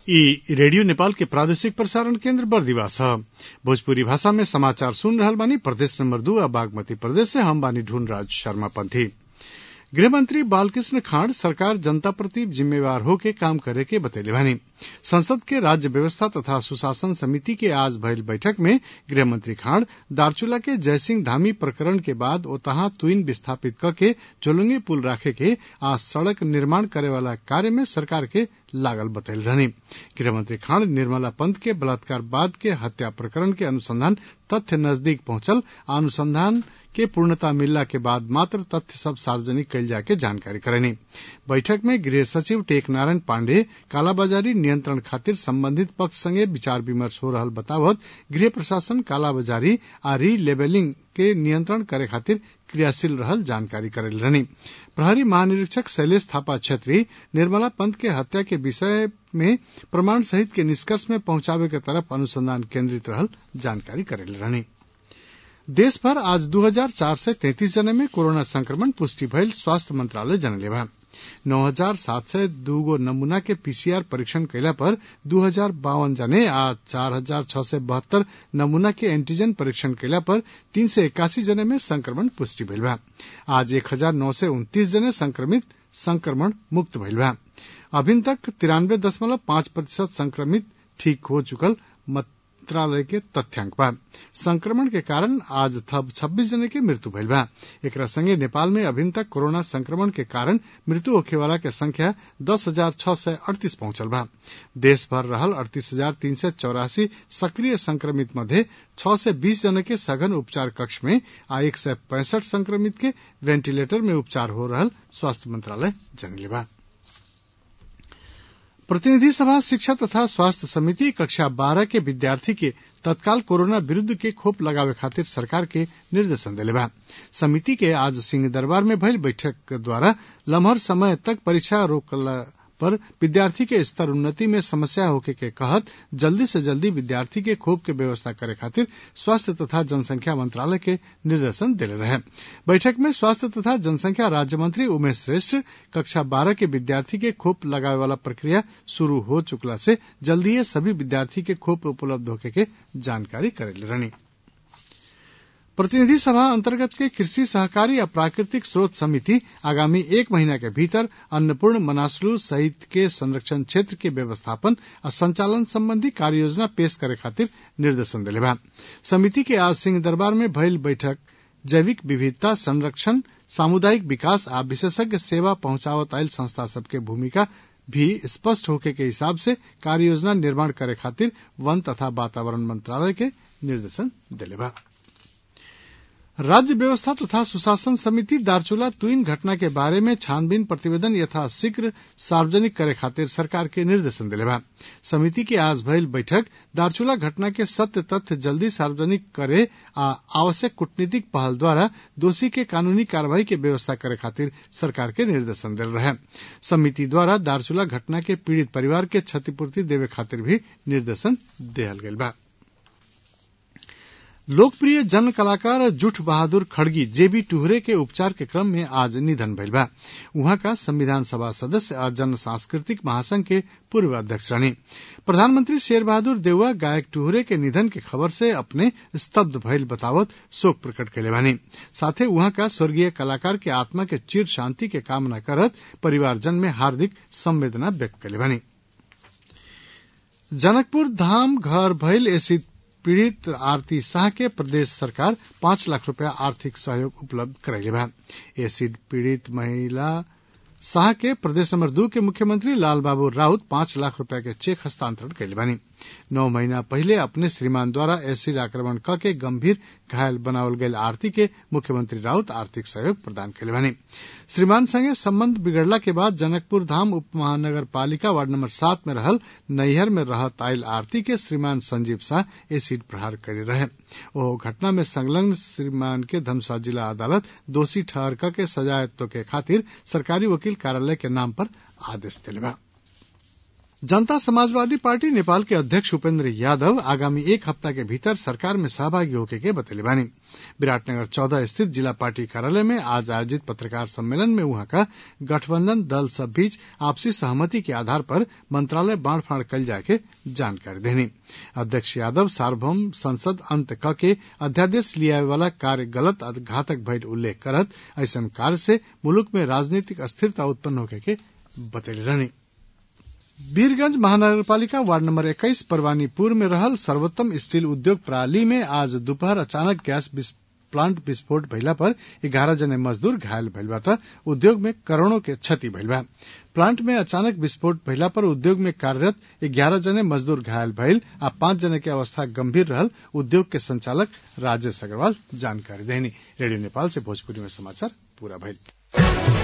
ई रेडियो नेपाल के प्रादेशिक प्रसारण केन्द्र बर्दिवास ह भोजपुरी भाषा में समाचार सुन रहल बानी प्रदेश नंबर दू आ बागमती प्रदेश से हम बानी ढूंढराज शर्मा पंथी गृहमंत्री बालकृष्ण खाँड सरकार जनता प्रति जिम्मेवार होके काम करे के बतैले बानी संसद के राज्य व्यवस्था तथा सुशासन समिति के आज भइल बैठक में गृहमंत्री खाँड दार्चुला के जयसिंह धामी प्रकरण के बाद ओतहा तुइन विस्थापित कके चोलुंगे पुल राखे के आ सड़क निर्माण करे वाला कार्य में सरकार के लागल बतैल रहनी गृहमंत्री खाँड निर्मला पंत के बलात्कार बाद के हत्या प्रकरण के अनुसंधान तथ्य नजदीक पहुंचल अनुसंधान के पूर्णता मिलला के बाद मात्र तथ्य सब सार्वजनिक कैल जाके जानकारी करेनी बैठक में गृह सचिव टेक नारायण पाण्डे कालाबाजारी नियंत्रण खातिर संबंधित पक्ष संगे विचार विमर्श हो रहल बतावत गृह प्रशासन कालाबाजारी आ री लेबलिंग के नियंत्रण करे खातिर क्रियाशील रहल जानकारी करेल रहनी प्रहरी महानिरीक्षक शैलेश थापा छेत्री निर्मला पंत के हत्या के विषय में प्रमाण सहित के निष्कर्ष में पहुंचावे के तरफ अनुसंधान केंद्रित रहल जानकारी करेल रहनी देश भर आज दू हजार चार सय तैंतीस जने में कोरोना संक्रमण पुष्टि भइल स्वास्थ्य मंत्रालय जनले बा नौ हजार सात सय दूगो नमूना के पीसीआर परीक्षण कैला पर दू हजार बावन जने आ चार हजार छह सय बहत्तर नमूना के एंटीजन परीक्षण कैला पर तीन सय इक्यासी जने में संक्रमण पुष्टि भइल बा आज एक हजार नौ सय उन्तीस जने संक्रमित संक्रमण मुक्त भइल बा अभिन तक तिरानवे दशमलव पांच प्रतिशत संक्रमित ठीक हो चुकल मंत्रालय के तथ्यांक बा संक्रमण के कारण आज थप छब्बीस जने के मृत्यु भइल बा एकरा संगे नेपाल में अभिन तक कोरोना संक्रमण के कारण मृत्यु होखे वाला के संख्या दस हजार छह सय अड़तीस पहुंचल बा देश भर रहल अड़तीस हजार तीन सय चौरासी सक्रिय संक्रमित मध्य छह सय बीस जने के सघन उपचार कक्ष में आ एक सय पैंसठ संक्रमित के वेंटिलेटर में उपचार हो रहल स्वास्थ्य मंत्रालय जनले बा प्रतिनिधि सभा शिक्षा तथा स्वास्थ्य समिति कक्षा बारह के विद्यार्थी के तत्काल कोरोना विरूद्ध के खोप लगावे खातिर सरकार के निर्देशन दिले बा समिति के आज सिंह दरबार में भइल बैठक द्वारा लम्हर समय तक परीक्षा रोकला पर विद्यार्थी के स्तर उन्नति में समस्या होके के कहत जल्दी से जल्दी विद्यार्थी के खोप के व्यवस्था करे खातिर स्वास्थ्य तथा जनसंख्या मंत्रालय के निर्देशन दिले रहे बैठक में स्वास्थ्य तथा जनसंख्या राज्य मंत्री उमेश श्रेष्ठ कक्षा बारह के विद्यार्थी के खोप लगावे वाला प्रक्रिया शुरू हो चुकला से जल्दी सभी विद्यार्थी के खोप उपलब्ध होके के जानकारी करेले रहनी प्रतिनिधि सभा अंतर्गत के कृषि सहकारी या प्राकृतिक स्रोत समिति आगामी एक महीना के भीतर अन्नपूर्ण मनासलू सहित के संरक्षण क्षेत्र के व्यवस्थापन और संचालन संबंधी कार्य योजना पेश करे खातिर निर्देशन दिले बा समिति के आज सिंह दरबार में भइल बैठक जैविक विविधता संरक्षण सामुदायिक विकास आ विशेषज्ञ सेवा पहुंचावत आयल संस्था सबके भूमिका भी स्पष्ट होके के हिसाब से कार्य योजना निर्माण करे खातिर वन तथा वातावरण मंत्रालय के निर्देशन दिले बा राज्य व्यवस्था तथा सुशासन समिति दार्चुला तुइन घटना के बारे में छानबीन प्रतिवेदन यथाशीघ्र सार्वजनिक करे खातिर सरकार के निर्देशन दिले बा समिति के आज भइल बैठक दार्चुला घटना के सत्य तथ्य जल्दी सार्वजनिक करे आ आवश्यक कूटनीतिक पहल द्वारा दोषी के कानूनी कार्रवाई के व्यवस्था करे खातिर सरकार के निर्देशन दिल रहे समिति द्वारा दार्चुला घटना के पीड़ित परिवार के क्षतिपूर्ति देवे खातिर भी निर्देशन दिहल गइल बा लोकप्रिय जन कलाकार जुठ बहादुर खड़गी जेबी टुहरे के उपचार के क्रम में आज निधन भइल बा उहाँ का संविधान सभा सदस्य और जन सांस्कृतिक महासंघ के पूर्व अध्यक्ष रहनी प्रधानमंत्री शेर बहादुर देउवा गायक टुहरे के निधन के खबर से अपने स्तब्ध भइल बतावत शोक प्रकट कैले बानी साथे उहाँ का स्वर्गीय कलाकार के आत्मा के चिर शांति के कामना करत परिवारजन में हार्दिक संवेदना व्यक्त कैले बानी जनकपुर धाम घर भइल एसिड पीड़ित आरती शाह के प्रदेश सरकार पांच लाख रुपया आर्थिक सहयोग उपलब्ध करैले बा एसिड पीड़ित महिला शाह के प्रदेश नंबर दू के मुख्यमंत्री लाल बाबू राउत पांच लाख रुपया के चेक हस्तांतरण कैले बानी नौ महीना पहले अपने श्रीमान द्वारा एसिड आक्रमण क के गंभीर घायल बनावल गयल आरती के मुख्यमंत्री राउत आर्थिक सहयोग प्रदान कैले बानी श्रीमान संगे संबंध बिगड़ला के बाद जनकपुर धाम उप महानगर पालिका वार्ड नंबर सात में रहल नैहर में रहत आयल आरती के श्रीमान संजीव शाह एसिड प्रहार करे रहे ओ घटना में संलग्न श्रीमान के धमसा जिला अदालत दोषी ठहर क के सजायत्व के खातिर सरकारी वकील कार्यालय के नाम पर आदेश दिले बा जनता समाजवादी पार्टी नेपाल के अध्यक्ष उपेन्द्र यादव आगामी एक हफ्ता के भीतर सरकार में सहभागी होके के बतैले बानी विराटनगर चौदह स्थित जिला पार्टी कार्यालय में आज आयोजित पत्रकार सम्मेलन में वहां का गठबंधन दल सब बीच आपसी सहमति के आधार पर मंत्रालय बांड कल जाके जानकारी देनी अध्यक्ष यादव सार्वभौम संसद अंत क के अध्यादेश लियावे वाला कार्य गलत घातक भइल उल्लेख करत ऐसन कार्य से मुलुक में राजनीतिक अस्थिरता उत्पन्न होके के बतैले रहनी वीरगंज महानगरपालिका वार्ड नंबर 21 परवानीपुर में रहल सर्वोत्तम स्टील उद्योग प्रणाली में आज दोपहर अचानक गैस प्लांट विस्फोट भइला पर ग्यारह जने मजदूर घायल भइल बा त उद्योग में करोड़ों के क्षति भइल बा प्लांट में अचानक विस्फोट भइला पर उद्योग में कार्यरत ग्यारह जने मजदूर घायल भइल आ पांच जने के अवस्था गंभीर रहल उद्योग के संचालक राजेश अग्रवाल जानकारी देनी रेडियो नेपाल से भोजपुरी में समाचार पूरा भइल